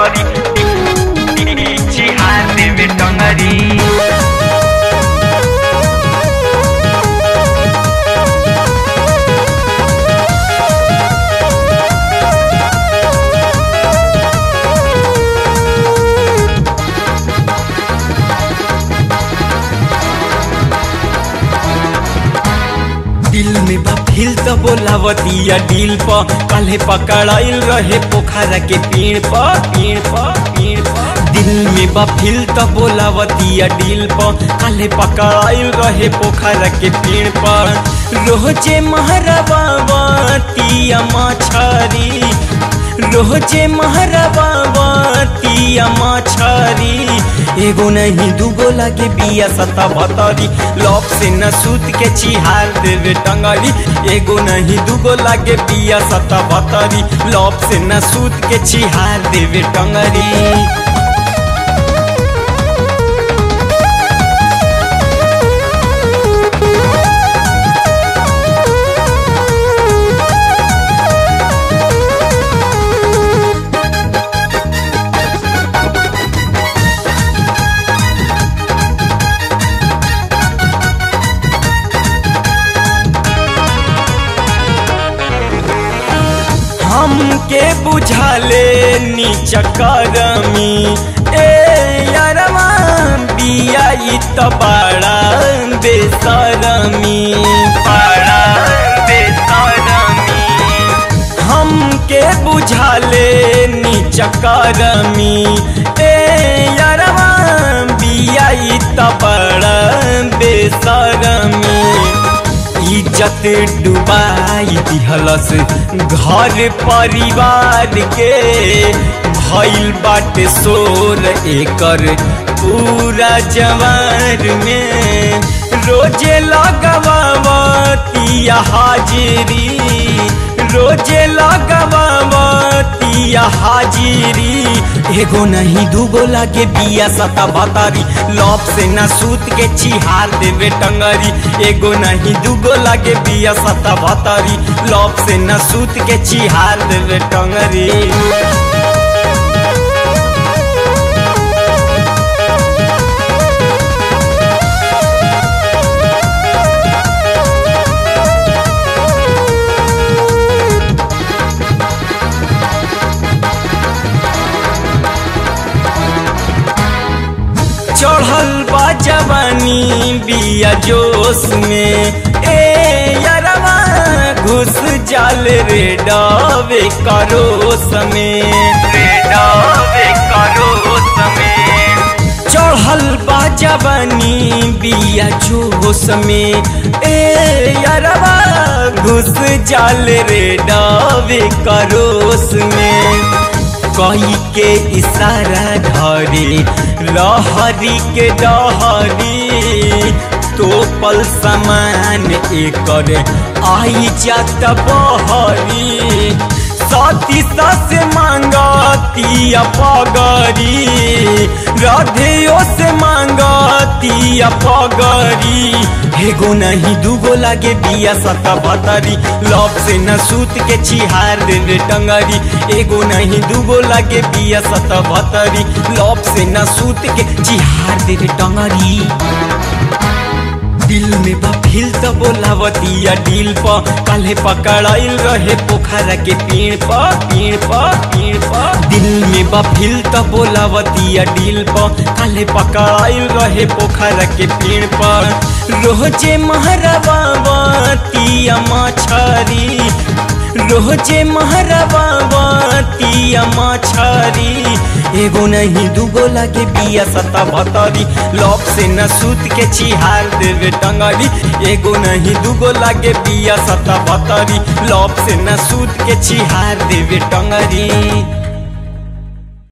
भतरी चिहार देवे टंगरी दिल में बा फिल तो बोलावतिया दिल प काले पकड़ाइल रहे पोखरा के पेड़ प पेड़ प पेड़ प दिल में बा फिल तो बोलावतिया दिल प काले पकड़ाइल रहे पोखरा के पेड़ प रोजे महरबावतिया मछरी रोजे महरबावतिया मछरी एगो नहीं दूगो लागे बिया सता भतरी लॉप से न सूत के चिहार देवे टंगरी एगो नहीं दूगो लागे बिया सता भतरी लॉप से न सूत के चिहार देवे टंगरी हमके बुझाले नीच करमी ए यारवा बिया ई त बड़ा बेसरमी बड़ा बेसरमी हमके बुझाले नीच करमी ए यारवा बिया ई त बड़ा बेसरमी इज्जत डुबाई दिहलस घर परिवार के भइल बाटे शोर एकर पूरा जवार में रोजे लगवावतिया हाजिरी रोजे लगवावतिया हाजिरी एगो नहीं दूगो लागे बिया सता भतारी लॉप से न सूत के चिहार देवे टंगरी एगो नहीं दूगो लागे बिया सता भतारी लॉप से न सूत के चिहार देवे टंगरी चढ़ल बा जवानी बिया जोश में ए यारवा घुस जाल रे डावे करोस में रे डावे करो समय चढ़ल बा जवानी बिया जोश में ए यारवा घुस जाल रे डावे करोस में कही के इशारा धरे लहरी के डहरी तो पल समान एकर आई जात बहरी सती सस मांगती पगरी राधेयो से मांगती पगरी एगो नहीं दूगो लागे बिया सता भतरी लॉप से न सूत के चिहार देवे टंगरी एगो नहीं दूगो लागे बिया सता भतरी लॉप से न सूत के चिहार देवे टंगरी दिल में बा फिल त बोलावतिया दिल प काले पकड़ाइल रहे पोखरा के पेड़ प पेड़ प पेड़ प दिल में बा फिल त बोलावतिया दिल प काले पकड़ाइल रहे पोखरा के पेड़ प रोजे महरबावतिया मछरी रोजे महरबावतिया मछरी एगो नहीं दूगो लागे बिया सता भतरी लॉप से न सूत के चिहार देवे टंगरी एगो नहीं दूगो लागे बिया सता भतरी लॉप से न सूत के चिहार देवे टंगरी